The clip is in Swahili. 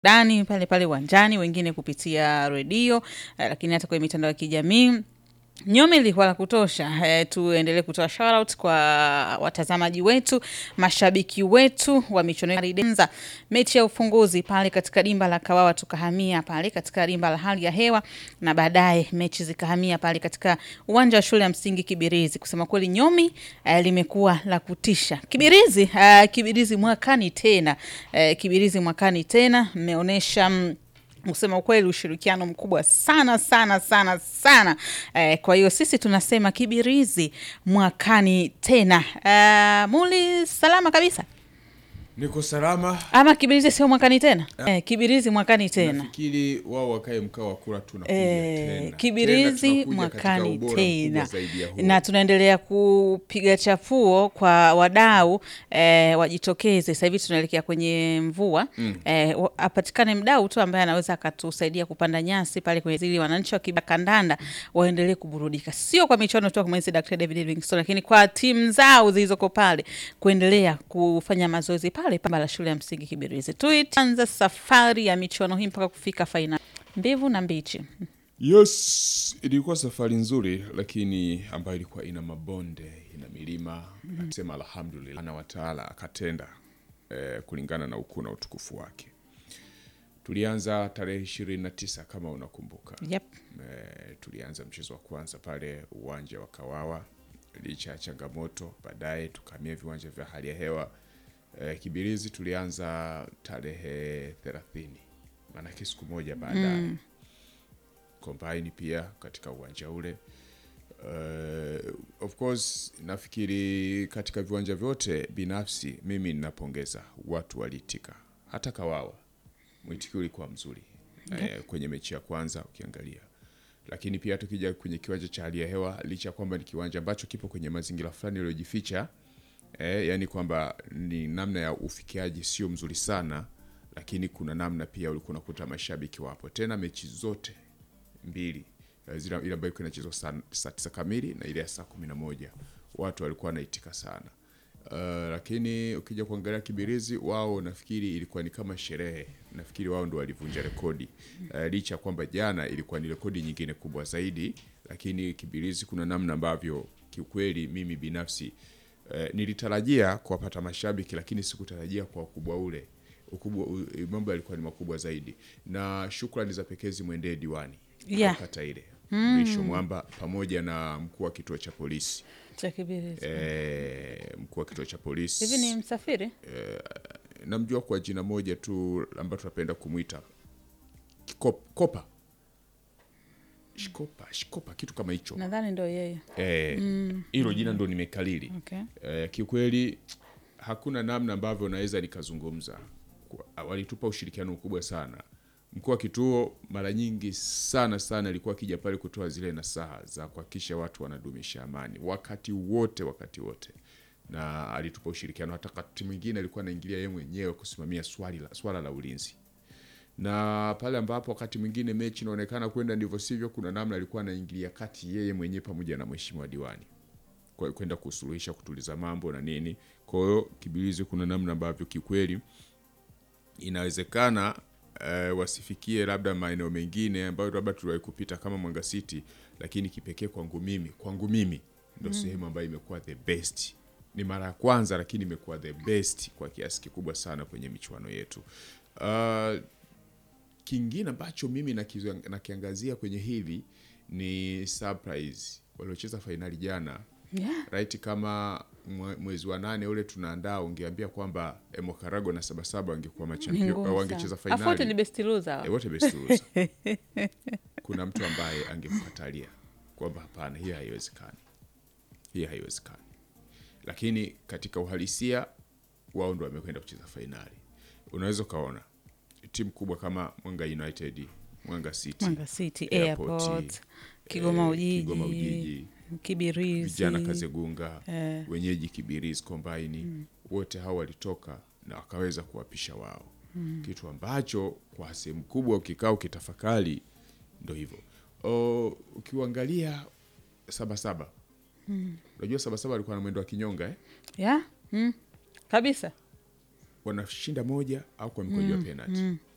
dani pale pale uwanjani, wengine kupitia redio eh, lakini hata kwenye mitandao ya kijamii Nyomi ilikuwa la kutosha. Eh, tuendelee kutoa shoutout kwa watazamaji wetu, mashabiki wetu wa michuano ya Ridenza. Mechi ya ufunguzi pale katika dimba la Kawawa tukahamia pale katika dimba la hali ya hewa na baadaye mechi zikahamia pale katika uwanja wa shule ya msingi Kibirizi. Kusema kweli Nyomi eh, limekuwa la kutisha. Kibirizi, eh, Kibirizi mwakani tena. Eh, Kibirizi mwakani tena mmeonyesha mm, kusema ukweli ushirikiano mkubwa sana sana sana sana eh, kwa hiyo sisi tunasema Kibirizi mwakani tena. Eh, Muli salama kabisa Niko salama. ama Kibirizi sio mwakani tena eh, Kibirizi mwakani tena Nafikiri wao wakae mkao wa kula tunakuja Eh, tena. Kibirizi Tena tunakuja katika mwakani ubora tena, mkubwa zaidi ya huu. na tunaendelea kupiga chapuo kwa wadau eh, wajitokeze. Sasa hivi tunaelekea kwenye mvua eh, wa- apatikane mdau tu ambaye anaweza akatusaidia kupanda nyasi pale kwenye zili, wananchi wa kandanda waendelee kuburudika, sio kwa michuano tu kama hizi Dr. David Livingstone, lakini kwa timu zao zilizoko pale kuendelea kufanya mazoezi pale pamba la shule ya msingi Kibirizi. Tuitanza safari ya michuano hii mpaka kufika fainali, mbivu na mbichi. Yes, ilikuwa safari nzuri lakini ambayo ilikuwa ina mabonde, ina milima. Akisema alhamdulillah na wataala akatenda eh, kulingana na ukuu na utukufu wake. Tulianza tarehe ishirini na tisa kama unakumbuka. Yep. Eh, tulianza mchezo wa kwanza pale uwanja wa Kawawa licha ya changamoto. Baadaye tukahamia viwanja vya hali ya hewa eh, Kibirizi tulianza tarehe thelathini, maanake siku moja baadaye Kombaini pia katika uwanja ule. Uh, of course nafikiri katika viwanja vyote binafsi mimi ninapongeza watu waliitika, hata Kawawa mwitikio ulikuwa mzuri eh, kwenye mechi ya kwanza ukiangalia, lakini pia tukija kwenye kiwanja cha hali ya hewa, licha ya kwamba ni kiwanja ambacho kipo kwenye mazingira fulani yaliyojificha eh, yani kwamba ni namna ya ufikiaji sio mzuri sana, lakini kuna namna pia ulikuwa unakuta mashabiki wapo tena mechi zote mbili eh, zile ile ambayo ilikuwa inachezwa saa saa tisa kamili na ile ya saa kumi na moja watu walikuwa wanaitika sana. Uh, lakini ukija kuangalia Kibirizi wao nafikiri ilikuwa ni kama sherehe, nafikiri wao ndo walivunja rekodi uh, licha ya kwamba jana ilikuwa ni rekodi nyingine kubwa zaidi, lakini Kibirizi kuna namna ambavyo kiukweli mimi binafsi uh, nilitarajia kuwapata mashabiki, lakini sikutarajia kwa ukubwa ule ukubwa, u- mambo yalikuwa ni makubwa zaidi, na shukrani za pekee zimwendee diwani Yeah. wa kata ile Mrisho Mwamba pamoja na mkuu wa kituo cha polisi cha Kibirizi. e, mkuu wa kituo cha polisi Hivi ni msafiri? namjua kwa jina moja tu ambayo tunapenda kumwita Kikop- kopa shikopa shikopa kitu kama hicho Nadhani ndo yeye. Eh, hilo jina ndo nimekalili Okay. Eh, kiukweli hakuna namna ambavyo naweza nikazungumza. Kwa- Walitupa ushirikiano mkubwa sana. Mkuu wa kituo mara nyingi sana sana alikuwa akija pale kutoa zile nasaha za kuhakikisha watu wanadumisha amani wakati wote, wakati wote, na alitupa ushirikiano. Hata wakati mwingine alikuwa anaingilia yeye mwenyewe kusimamia swali la, swala la ulinzi na pale ambapo wakati mwingine mechi inaonekana kwenda ndivyo sivyo, kuna namna alikuwa anaingilia kati yeye mwenyewe pamoja na mheshimiwa diwani kwa- kwenda kusuluhisha kutuliza mambo na nini. Kwa hiyo Kibirizi kuna namna ambavyo kikweli inawezekana eh, wasifikie labda maeneo mengine ambayo labda tuliwahi kupita kama Mwanga City, lakini kipekee kwangu mimi kwangu mimi ndo sehemu ambayo imekuwa the best. Ni mara ya kwanza, lakini imekuwa the best kwa kiasi kikubwa sana kwenye michuano yetu. Uh, kingine ambacho mimi nakizo- nakiangazia kwenye hili ni surprise waliocheza fainali jana Yeah. right kama mwe- mwezi wa nane ule tunaandaa ungeambia kwamba eh, Mokarago na Sabasaba wangekuwa Ni machampion ngumu au wangecheza sana. Afu wote ni fainali best loser. eh, wote best loser. Kuna mtu ambaye angemkatalia kwamba hapana, hii haiwezekani, hii haiwezekani, lakini katika uhalisia wao ndo wamekwenda kucheza fainali. Unaweza ukaona timu kubwa kama Mwanga United, Mwanga City, Mwanga City, Airport, Airport, Kigoma eh, Ujiji, Kigoma Ujiji, Kibirizi. vijana Kazegunga Eh. wenyeji Kibirizi Kombaini wote hao walitoka na wakaweza kuwapisha wao, kitu ambacho kwa sehemu kubwa ukikaa ukitafakari ndo hivyo. O, Ukiuangalia Sabasaba, unajua Sabasaba alikuwa na mwendo wa kinyonga eh? Yeah. Mm. Kabisa. wanashinda moja au kwa mikojo ya penalty